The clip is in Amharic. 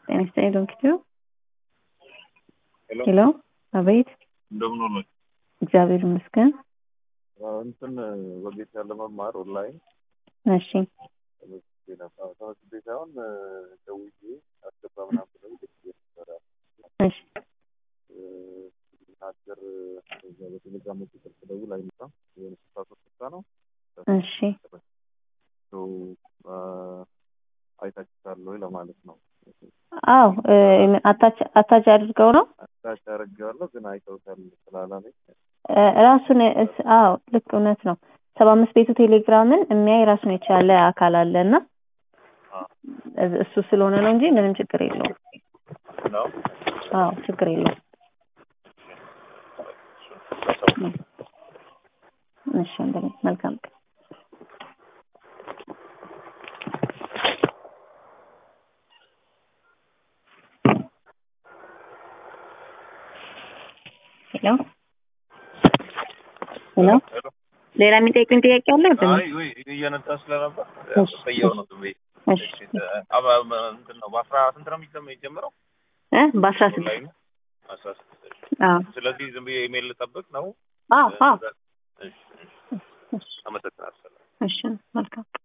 ጤና ይስጥልኝ ዶክተር ሄሎ ሄሎ አቤት እንደምን ሆኖች? እግዚአብሔር ይመስገን እንትን ወጌሻ ለመማር ኦንላይን እሺ ተመዝግቤ ነበር። ተመዝግቤ ሳይሆን ደውዬ አስገባ ምናምን ብለው ደውዬ ነበረ። እሺ ሀገር እዛ በቴሌግራም ቁጥር ስደውል አይመጣም። የሆነ ስልሳ ሶስት ስልሳ ነው እሺ ሰው አይታችሁታል ወይ ለማለት ነው። አዎ እ አታች አታች አድርገው ነው አታች አደርጌዋለሁ ግን አይተውታል ስላላለኝ እ ራሱን እስ- አዎ ልክ እውነት ነው። ሰባ አምስት ቤቱ ቴሌግራምን የሚያይ ራሱን የቻለ አካል አለ እና እዝ- እሱ ስለሆነ ነው እንጂ ምንም ችግር የለውም። ነው አዎ ችግር የለውም። እሺ ወንድሜ መልካም ቀን። ሄሎ ሄሎ ሄሎ ሌላ የሚጠይቁኝ ጥያቄ አለ? ወንድሜ? አይ ወይ እየነዳ ስለነበር እሺ፣ ሰየው ነው ዝም ብዬ እሺ አባ እንትን ነው በአስራ ስንት ነው የሚጀምረው የጀመረው እ በአስራ ስድስት ኦንላይኑ አስራ ስድስት አዎ ስለዚህ ዝም ብዬ ኢሜል ልጠብቅ ነው አዎ አዎ እሺ፣ እሺ። አመሰግናለሁ እሺ መልካም